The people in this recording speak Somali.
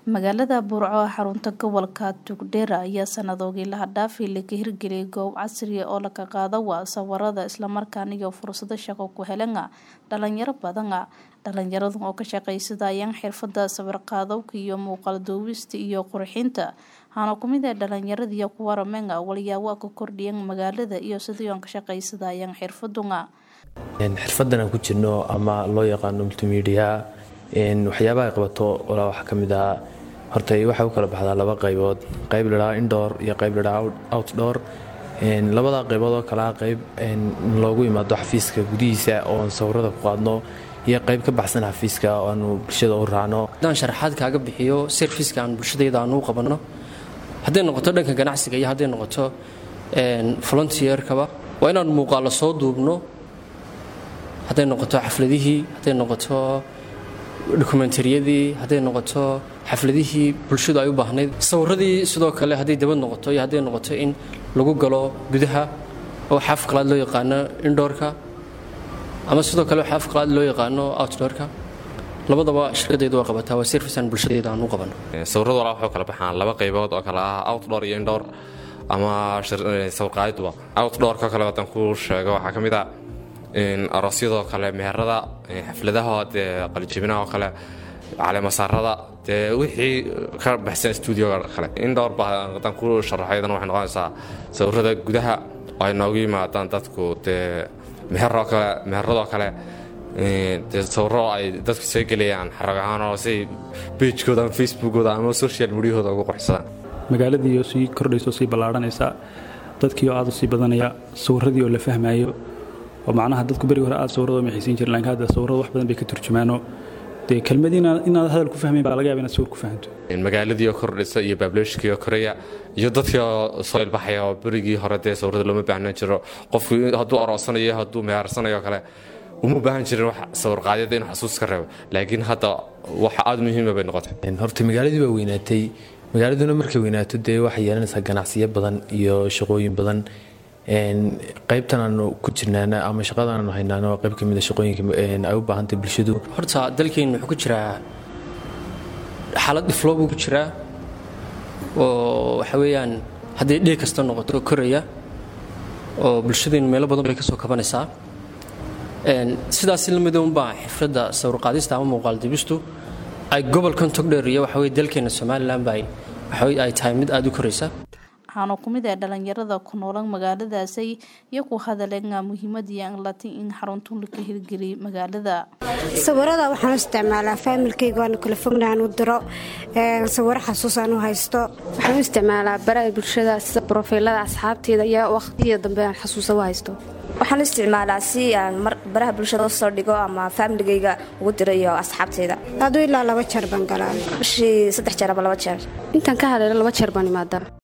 magaalada burco ee xarunta gobolka tugdheera ayaa sanadoogii laha dhaafi laga hirgeliyay goob casriya oo laga qaada waa sawarada islamarkaana iyo fursado shaqo ku helana dhalinyaro badana dhalinyaradu oo ka shaqaysadayaan xirfada sawirqaadowka iyo muuqaal duubista iyo qurxinta hana kumid ee dhalinyaradiiyo kuwa ramenga walyaabo ka kordhiyan magaalada iyo sidii oon ka shaqaysadayaan xirfaduna xirfadan aan ku jirno ama loo yaqaano multimedia waxyaabaha ay qabato walaa waxaa ka mid ah horta waxay u kala baxdaa laba qaybood qayb ladhaha indoor iyo qayb ladhaha outdoor labada qaybood oo kalea qayb loogu imaado xafiiska gudihiisa oon sawirada ku qaadno iyo qayb ka baxsan xafiiska oo aanu bulshada u raacno haddaan sharaxaad kaaga bixiyo serviska aan bulshadayda aanu u qabanno hadday noqoto dhanka ganacsiga iyo hadday noqoto volunteerkaba waa inaan muuqaalo soo duubno hadday noqoto xafladihii hadday noqoto dokumentariyadii hadday noqoto xafladihii bulshadu ay u baahnayd sawiradii sidoo kale hadday dabad noqoto iyo hadday noqoto in lagu galo gudaha oo xaaf qalaad loo yaqaano indoorka ama sidoo kale xaaf qalaad loo yaqaano outdoorka labadaba shirkadaydu waa qabataa waa servicean bulshadayda aan u qabano sawiradu walaa waxuu kala baxaan laba qaybood oo kale ah outdoor iyo indoor ama sawirqaadiduba outdoorka kale haddaan ku sheego waxaa ka mid ah aroosyadoo kale meherada xafladaha dee qalijibinaha oo kale caleemasaarada dee wixii ka baxsan stuudioga kale indhowr ba haddaan ku sharaxo iyadana waxay noqonaysaa sawirada gudaha oo ay noogu yimaadaan dadku dee meheroo kale meheradoo kale dee sawiro ay dadku soo gelayaan xarag ahaan oo siay beijkooda ama facebookooda ama social mediahooda ugu qorxsadaan magaaladiioo sii kordhayso sii ballaadhanaysa dadkii oo aad u sii badanaya sawiradii oo la fahmaayo oo macnaha dadku berigi hore aad sawirada maxaysiin jiren lakin hadda sawirada wax badan bay ka turjumaano dee kelmadii inaad hadal ku fahmayn baa laga yaba inaad sawir ku fahanto magaaladii oo kordhisa iyo baableeshkii oo koraya iyo dadkii oo soo ilbaxaya oo berigii hore dee sawirada looma baahnaan jiro qofku hadduu aroosanayo hadduu mehaarsanayo kale uma baahan jirin wax sawirqaadyada inuu xasuus ka reebo laakiin hadda wax aada muhiima bay noqotay horta magaaladii baa weynaatay magaaladuna markay weynaato dee waxay yeelanaysaa ganacsiyo badan iyo shaqooyin badan qaybtan aanu ku jirnaana ama shaqadan aanu haynaana waa qayb ka mida shaqooyinka ay u baahantay bulshadu horta dalkeen wuxuu ku jiraa xaalad dhifloo buu ku jiraa oo waxa weeyaan hadday dhee kasta noqoto koraya oo bulshadeennu meelo badan bay ka soo kabanaysaa sidaasi lamida unbaa xifradda sawirqaadista ama muuqaal dibistu ay gobolkan togdheer iyo waxa weye dalkeena somalilan ba waxa ay tahay mid aada u koraysa waxaana kumid ee dhalinyarada ku noolan magaaladaasay iyo ku hadaleena muhiimadii aan latay in xaruntuun laka hirgeliyay magaalada sawirada waxaan u isticmaalaa faamilkayga waanu kala fogna aan u diro sawiro xasuus aan u haysto waxaan u isticmaalaa baraha bulshada sida brofaylada asxaabteeda iyo waqhtiyada dambe aan xasuusa u haysto waxaan u isticmaalaa si aan baraha bulshada usoo dhigo ama faamiligayga ugu diro iyo asxaabteyda aduu ilaa laba jeer baan galaa bishii saddex jeer ama laba jeer intaan ka haleelo laba jeer baan imaadaa